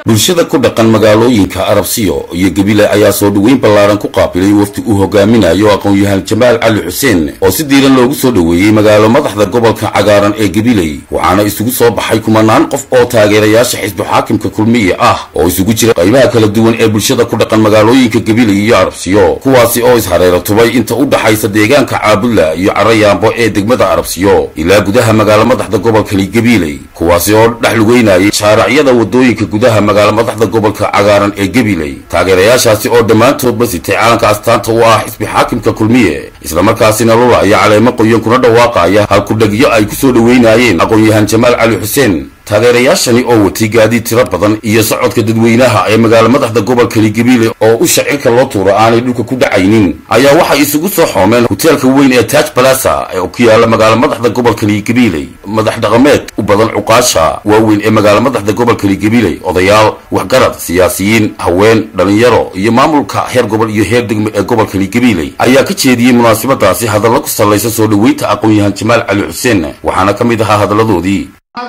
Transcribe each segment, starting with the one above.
bulshada ku dhaqan magaalooyinka arabsiyo iyo gebile ayaa soo dhoweyn ballaaran ku qaabilay wafdi uu hogaaminayo aqoon-yahan jamaal cali xuseen oo si diiran loogu soo dhoweeyey magaalo madaxda gobolka cagaaran ee gabiley waxaana isugu soo baxay kumanaan qof oo taageerayaasha xisbu xaakimka kulmiye ah oo isugu jira qaybaha kala duwan ee bulshada ku dhaqan magaalooyinka gabiley iyo arabsiyo kuwaasi oo ishareera tubay inta u dhaxaysa deegaanka caabudla iyo carayaambo ee degmada arabsiyo ilaa gudaha magaalo madaxda gobolkani gabiley kuwaasi oo dhex lugeynayay shaaracyada wadooyinka gudaha magaalo madaxda gobolka cagaaran ee gabiley taageerayaashaasi oo dhammaantoodba sitay calanka astaanta u ah xisbi xaakimka kulmiye islamarkaasina lulaya caleemo qoyan kuna dhawaaqaya halkudhegyo ay ku soo dhoweynayeen aqoon-yahan jamaal cali xuseen taageerayaashani oo watay gaadiid tiro badan iyo socodka dadweynaha ee magaalo madaxda gobolkani gabiile oo u shacirka loo tuuro aanay dhulka ku dhacaynin ayaa waxay isugu soo xoomeen hoteelka weyn ee taj balasa ee ku yaala magaalo madaxda gobolkani gabiiley madax dhaqameed u badan cuqaasha waaweyn ee magaalo madaxda gobolkani gabiiley odayaal waxgarad siyaasiyiin haween dhalinyaro iyo maamulka heer gobol iyo heer degmo ee gobolkani gabiiley ayaa ka jeediyey munaasabadaasi hadallo ku sallaysa soo dhoweynta aqoon-yahan jamaal cali xuseen waxaana ka mid ahaa hadalladoodii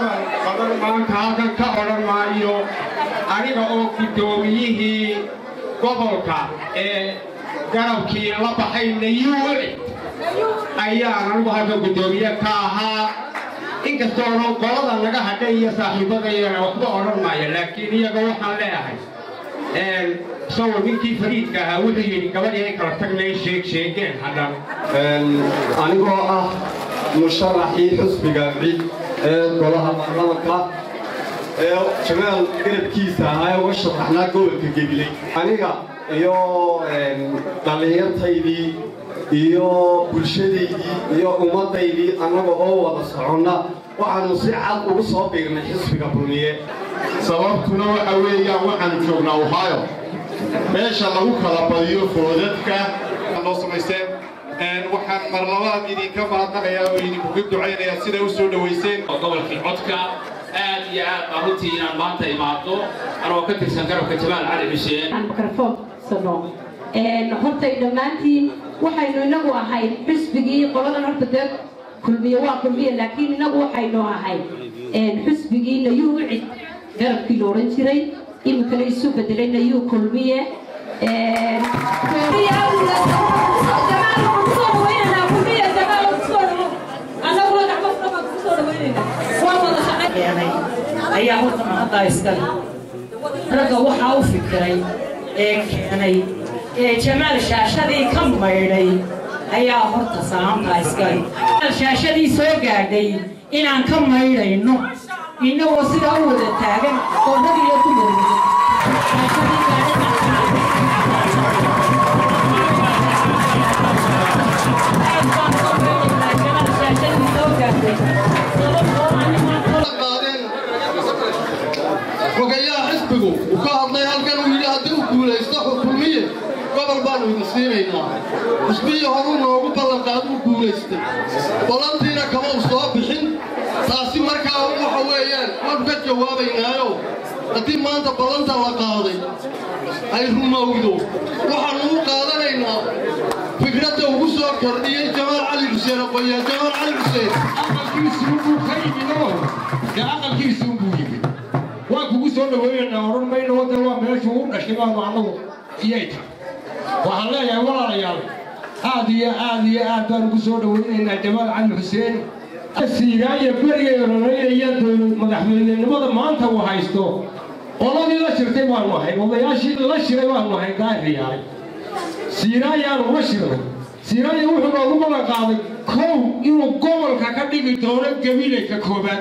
halkan ka odhan maayo aniga oo guddoomiyihii gobolka ee garabkii la baxay nayuuci ayaan anigu halkan guddoomiye ka ahaa inkastoona qolada naga hadhay iyo saaxiibadayana waxba odhan maayo laakiin iyaga waxaan leeyahay isagoo ninkii fariidka ahaa wuxuu yidhi gabadhii ay kala tagnay sheeg sheegeen hadhan anigoo ah musharaxii xusbiga cid ee golaha baarlamanka ee jamaal garabkiisa ahaa ee uga sharaxnaa gobolka gebiley aniga iyo dhallinyartaydii iyo bulshadaydii iyo ummaddaydii annaga oo wada soconna waxaannu si cad ugu soo biirnay xisbiga kulmiye sababtuna waxa weeyaan waxaannu joognaa ohio meesha lagu kala badiyo foodadka noo samaysteen waxaan marlabaad idinka mahadnaqayaa oo idinkuga ducaynayaa siday u soo dhowayseen gobolkii codka aad iyo aad baan runtii inaan maanta imaado anoo ka tirsan garabka jamaal cali xuseen hortay dhammaantiin waxaynu inagu ahayd xusbigii qoladan horta dee kulmiye waa kulmiye laakiin inagu waxaynu ahayd xusbigii nayuu cid garabkii la odhan jiray iminkana isu bedelay nayuu kulmiye ayaa horta mahaddaa iskale ragga waxaa u fikiray ee keenay ee jamaal shaashadii ka maydhay ayaa horta salaamtaa iskale shaashadii soo gaadhay inaan ka maydhayno innagoo sidaa u wada taagan oo rag iyo dumarwada xogayaha xisbigu uu ka hadlay halkan uu yidhi haddii uu guulaysto kulmiye gobol baannu idin siinaynaa xisbihii horuu noogu ballanqaad uu guulaystay ballantiina kama u soo bixin taasi markaa waxa weeyaan waannu ka jawaabaynaayo haddii maanta ballanta la qaaday ay rumowdo waxaannu u qaadanaynaa fikradda ugu soo kordhiyey jamaal cali xuseen aqoonyahan jamaal cali xuseen aqalkiisuunbuu ka yimidoo dee aqalkiisuunbuu yimid waan kugu soo dhaweynaynaa odhan mayno wadda waa meeshuu u dhashay baanu annagu iyay tahay waxaan leeyahay walaalayaal aad iyo aad iyo aad baan ugu soo dhaweynaynaa jamaal cali xuseen siiraaya berigay ololeynaya dowlad madaxweynenimada maanta uu haysto qoladii la shirtay baanu ahay odayaashii la shiray baanu ahay gaariyaay siiraayaanu la shirnay siiraaya wuxuu noogu ballan qaaday kow inuu gobolka ka dhigi doono gabiilayka koobaad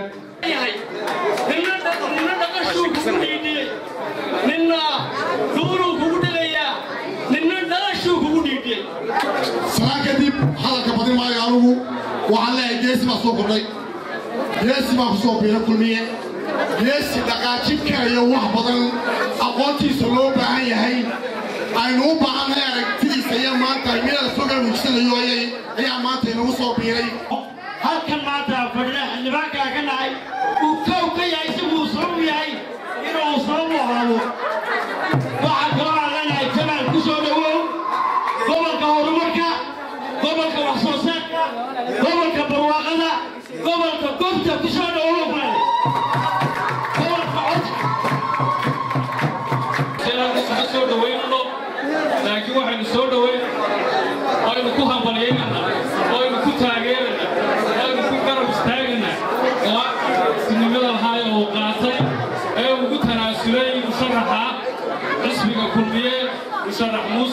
ninna duuruu kugu dhigayaa ninna dhalashuu kugu dhiidhiyey sanaa kadib hadalka badin maayo anugu waxaan leeyahay geesi baa soo kordhay geesi baa ku soo biira kulmiye geesi dhaqaajibkaayo wax badan aqoontiisa loo baahan yahay aynu u baahannahay aragtidiisa iyo maanta meela soga muujsanayo ayaa maanta inagu soo biiray halkan maanta fadhida xildhibaankaa ka dhacay uu kow ka yahay isaguu sabab yahay inuu sabab u ahaado waxaa kaloo aan leenahay jamaal ku soo dhowow gobolka horumarka gobolka wax soo saarka gobolka barwaaqada gobolka gobta ku soo dhowow gobolka codka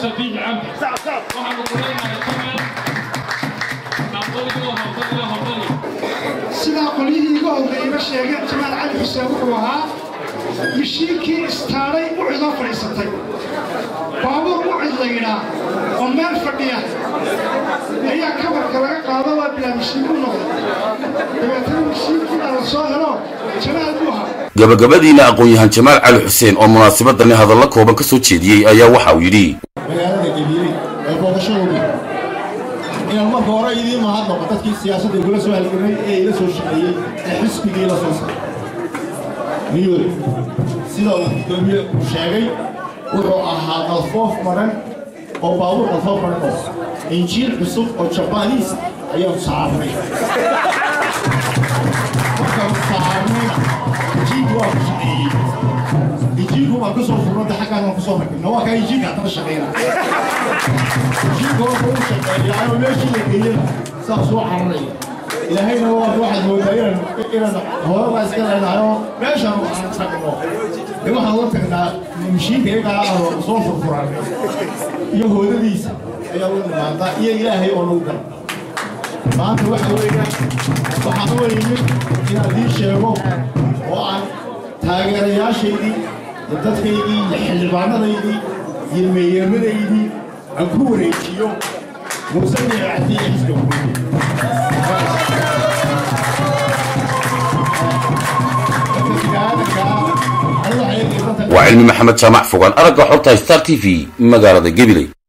muuse biixi cabdi waxaanu ku leenahay jamaal hambaliyo hambaliyo hambaliyo sidaa qolyihii iga horreeyba sheegeen jamaal cali xuseen wuxuu ahaa mishiinkii istaaray ucidoo fadhiisatay baabuur ucid la yidhaa oo meel fadhiya ayaa kabarka laga qaado waa bilaa mishiin u noqday dabeetana mishiinkiina la soo helo jamaal buu ahaa gabagabadiina aqoon-yahan jamaal cali xuseen oo munaasabadani hadalla kooban ka soo jeediyey ayaa waxa uu yidhi magaalada gabiiley ee boodashadoodu inaan marka hore idiin mahadnaqo dadkii siyaasadda igula soo halgamay ee ila soo shaqeeyey ee xisbigii la soo saaray niyooda sida uu gudoomiye uu sheegay wuxuu ahaa qalfoof maran oo baabuur qalfoof maran oo injiil cusub oo jabaniis ayaan saarnay markaan saarnayna injiilku waa ku shaqeeyey injiilku waan kusoo furnada xaggaan waan kusoo rakibna waa kaa injiilka haddana shaqeyna injiilka waa kuu shaqeeya anoo meeshii la geeyena saas u cararaya ilaahayna waa waxaad moodaa inaan inaan hooyada iska leenahayoo meeshaan waxaan tagno de waxaan la tagnaa mishiinka iyagaa ahoo soo furfuran iyo hoodadiisa ayaa u dhimaadaa iyo ilaahay oo lagu gala maanta waxa weeyaan waxaan u yimid inaan ii sheego oo aan taageerayaashaydii iyo dadkaygii iyo xildhibaanadaydii iyo meeyamadaydii aan ku wareejiyo muuse miicati iyo xisbiga kulmiye waa cilmi maxamed jaamac fogaan aragga xorta star t v magaalada gabiley